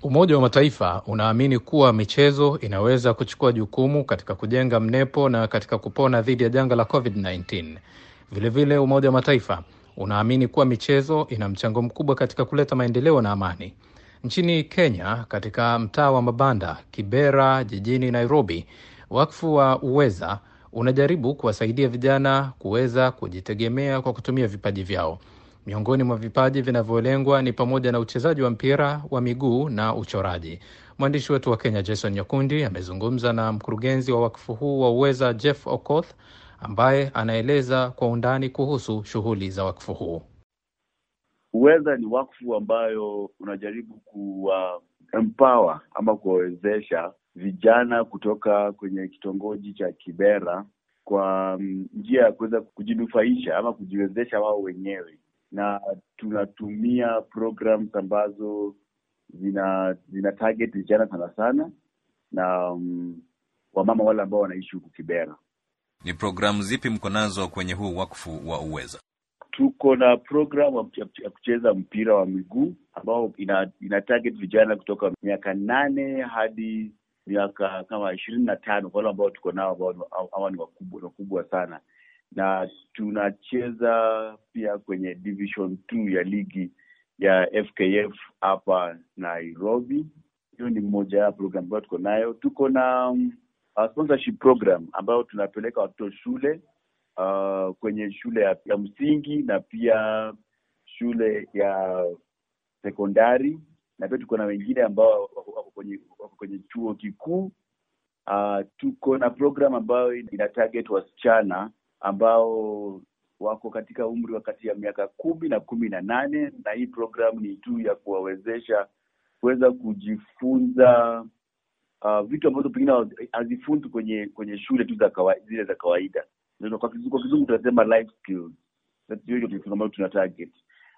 Umoja wa Mataifa unaamini kuwa michezo inaweza kuchukua jukumu katika kujenga mnepo na katika kupona dhidi ya janga la COVID-19. Vilevile, Umoja wa Mataifa unaamini kuwa michezo ina mchango mkubwa katika kuleta maendeleo na amani. Nchini Kenya, katika mtaa wa mabanda Kibera jijini Nairobi, wakfu wa Uweza unajaribu kuwasaidia vijana kuweza kujitegemea kwa kutumia vipaji vyao. Miongoni mwa vipaji vinavyolengwa ni pamoja na uchezaji wa mpira wa miguu na uchoraji. Mwandishi wetu wa Kenya Jason Nyakundi amezungumza na mkurugenzi wa wakfu huu wa Uweza Jeff Okoth ambaye anaeleza kwa undani kuhusu shughuli za wakfu huu. Uweza ni wakfu ambayo unajaribu kuwa empower ama kuwawezesha vijana kutoka kwenye kitongoji cha Kibera kwa njia ya kuweza kujinufaisha ama kujiwezesha wao wenyewe, na tunatumia programs ambazo zina zina target vijana sana sana na um, wamama wale ambao wanaishi huku Kibera. Ni programu zipi mko nazo kwenye huu wakfu wa Uweza? Tuko na program ya kucheza mpira wa miguu ambao ina, ina target vijana kutoka miaka nane hadi miaka kama ishirini na tano kwa wale ambao tuko nao ambao hawa ni wakubwa wakubwa sana, na tunacheza pia kwenye division two ya ligi ya FKF hapa Nairobi. Hiyo ni mmoja ya program ambayo tuko nayo. Tuko na um, uh, sponsorship program ambayo tunapeleka watoto shule uh, kwenye shule ya, ya msingi na pia shule ya sekondari na pia tuko na wengine ambao wako kwenye, wako kwenye chuo kikuu. Uh, tuko na program ambayo ina target wasichana ambao wako katika umri wa kati ya miaka kumi na kumi na nane na hii program ni tu ya kuwawezesha kuweza kujifunza uh, vitu ambazo pengine hazifunzi kwenye kwenye shule tu za kawaida, zile za kawaida. Kwa kizungu tunasema life skills, hiyo ambayo tuna target.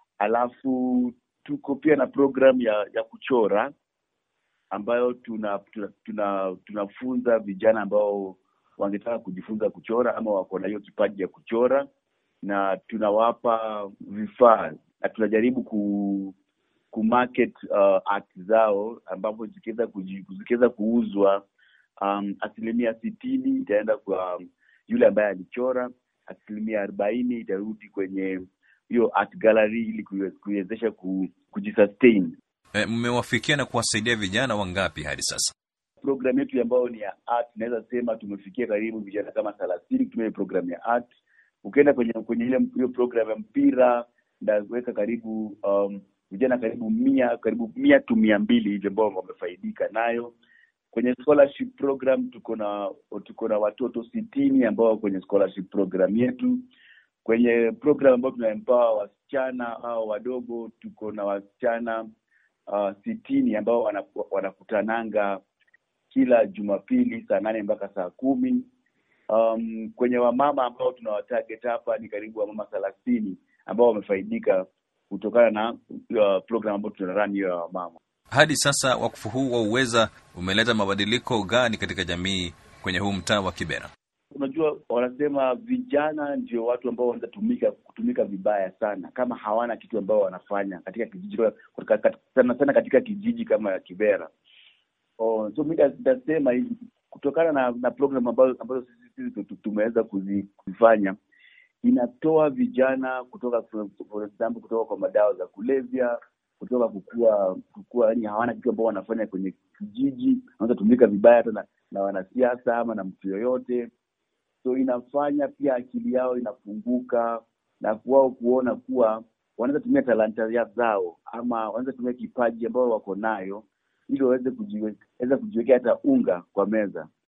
Alafu tuko pia na program ya ya kuchora ambayo tuna tunafunza tuna, tuna vijana ambao wangetaka kujifunza kuchora ama wako na hiyo kipaji ya kuchora na tunawapa vifaa na tunajaribu ku kumarket uh, art zao ambapo zikiweza zikiweza kuuzwa um, asilimia sitini itaenda kwa yule ambaye alichora, asilimia arobaini itarudi kwenye hiyo art gallery ili kuiwezesha kujisustain. Mmewafikia e, na kuwasaidia vijana wangapi hadi sasa? Programu yetu ambayo ni ya art, naweza sema tumefikia karibu vijana kama thelathini kutumia programu ya art. Ukienda kwenye kwenye ile hiyo programu ya mpira ndaweka karibu um, vijana karibu mia karibu mia tu mia mbili hivi ambao wamefaidika nayo. Kwenye scholarship program tuko na tuko na watoto sitini ambao kwenye scholarship program yetu. Kwenye program ambayo tunaempower wasichana au wadogo tuko na wasichana uh, sitini ambao wanakutananga kila Jumapili saa nane mpaka saa kumi. Um, kwenye wamama ambao tunawatarget hapa ni karibu wamama thelathini ambao wamefaidika kutokana na uh, program ambayo tunarun hiyo ya wamama. Hadi sasa wakfu huu wa Uweza umeleta mabadiliko gani katika jamii kwenye huu mtaa wa Kibera? Unajua, wanasema vijana ndio watu ambao wanaweza tumika kutumika vibaya sana kama hawana kitu ambao wanafanya katika kijiji sana sana katika kijiji kama ya Kibera. Oh, so mi nitasema hivi kutokana na na program ambazo ambazo sisi tumeweza kuzifanya inatoa vijana kutoka for example kutoka kwa madawa za kulevya kutoka kukua kukua yani hawana kitu ambao wanafanya kwenye kijiji wanaweza tumika vibaya hata na, na wanasiasa ama na mtu yoyote so inafanya pia akili yao inafunguka na kuwao kuona kuwa wanaweza tumia talanta zao ama wanaweza tumia kipaji ambao wako nayo ili waweze kujiwekea hata unga kwa meza